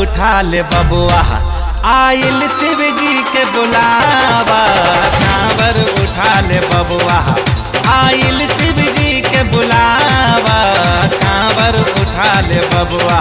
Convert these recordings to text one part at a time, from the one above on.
उठा ले बबुआ आइल शिव जी के बुलावा कांवर उठा ले बबुआ आइल शिव जी के बुलावा कांवर उठा ले बबुआ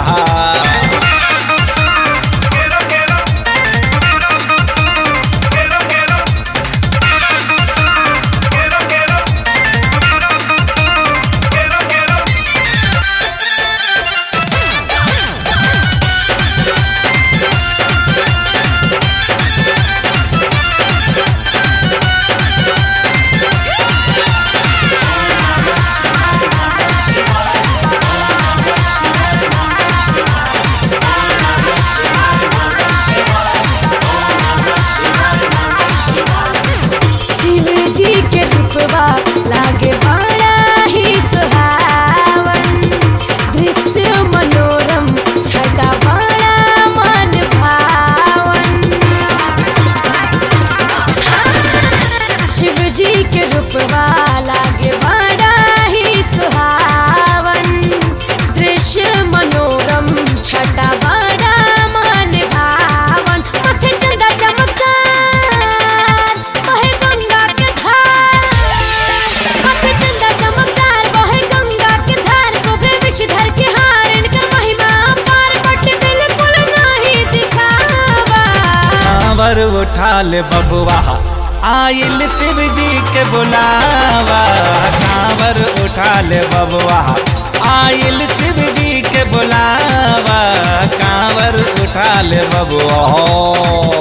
शिव जी के रूपवा लागे बड़ा ही सुहावन दृश्य मनोरम छटा बड़ा मन भावन शिव जी के रूपवा लागे बड़ा ही सुहावन दृश्य मनोरम छटा बड़ा मन भावन माथे चंदा चमत्कार बहे गंगा के धार माथे चंदा चमत्कार बहे गंगा के धार शोभे विषधर के हार इनकर महिमा अपार बट बिल्कुल नहीं दिखावा कांवर उठा ले बबुआ आइल शिव जी के बुलावा कांवर उठा ले बबुआ आइल शिव जी के बुलावा कांवर उठा ले बबुआ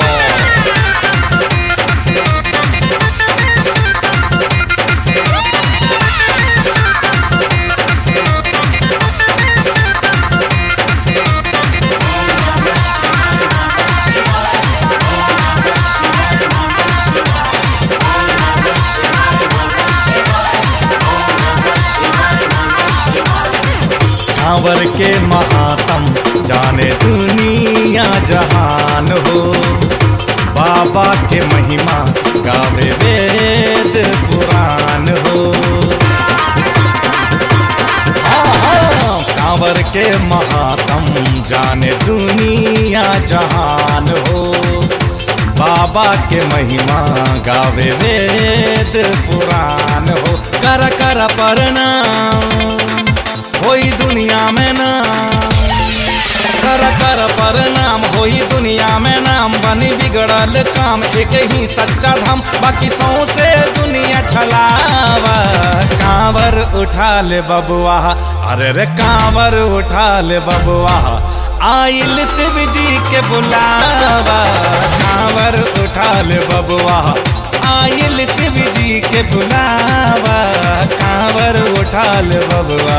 कांवर के महात्म जाने दुनिया जहान हो बाबा के महिमा गावे वेद पुराण हो कांवर के महात्म जाने दुनिया जहान हो बाबा के महिमा गावे वेद पुराण हो कर कर प्रणाम होई दुनिया में नाम कर कर प्रणाम होई दुनिया में नाम बनी बिगड़ल काम एक ही सच्चा धाम बाकी सौसे दुनिया छलावा कांवर उठा ले बबुआ अरे रे कांवर उठा ले बबुआ आइल शिव जी के बुलावा कांवर उठा ले बबुआ आइल शिव जी के बुलावा कांवर उठा ले बबुआ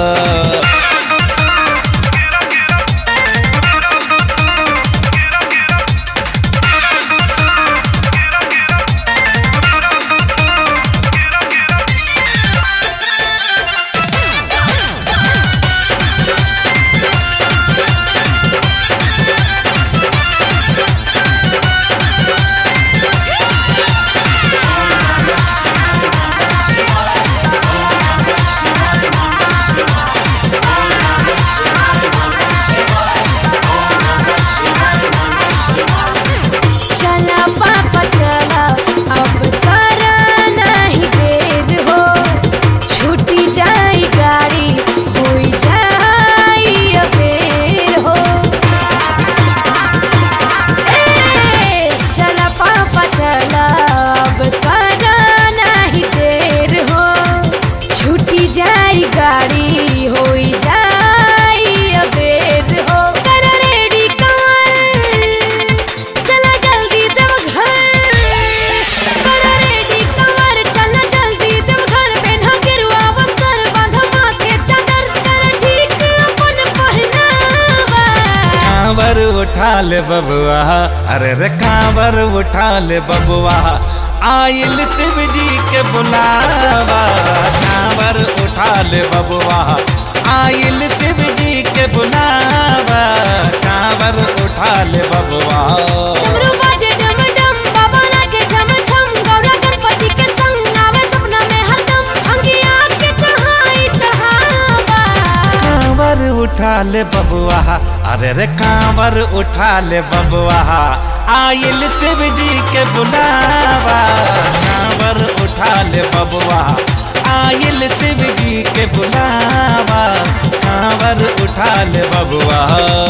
चला पापा चला अब करा नहीं देर हो छूटी जाई गाड़ी होई जाई अबेर हो ए, चला पापा चला अब करा नहीं देर हो छूटी जाई गाड़ी होई जाई अबेर हो कर रेडी कार चला जल्दी देव घर कर रेडी कवर चला जल्दी देव घर पेन्हा गिरुआ वस्त्र बांधा माथे चादर कर ठीक अपन पहनावा कांवर उठा ले बबुआ अरे रे कांवर उठा ले बबुआ आइल शिव जी के बुलावा कांवर उठा ले बबुआ आइल शिव जी के बुलावा कांवर उठा ले बबुआ डमरू बाजे डम डम बाबा नाचे झम झम गौरा गणपति के संग आवे सपना में हरदम अंगिया के चढ़ाई चढ़ावा उठा ले बबुआ अरे रे कांवर उठा ले बबुआ आयल शिव जी के बुलावा कांवर उठा ले बबुआ आयल शिव जी के बुलावा कांवर उठा ले बबुआ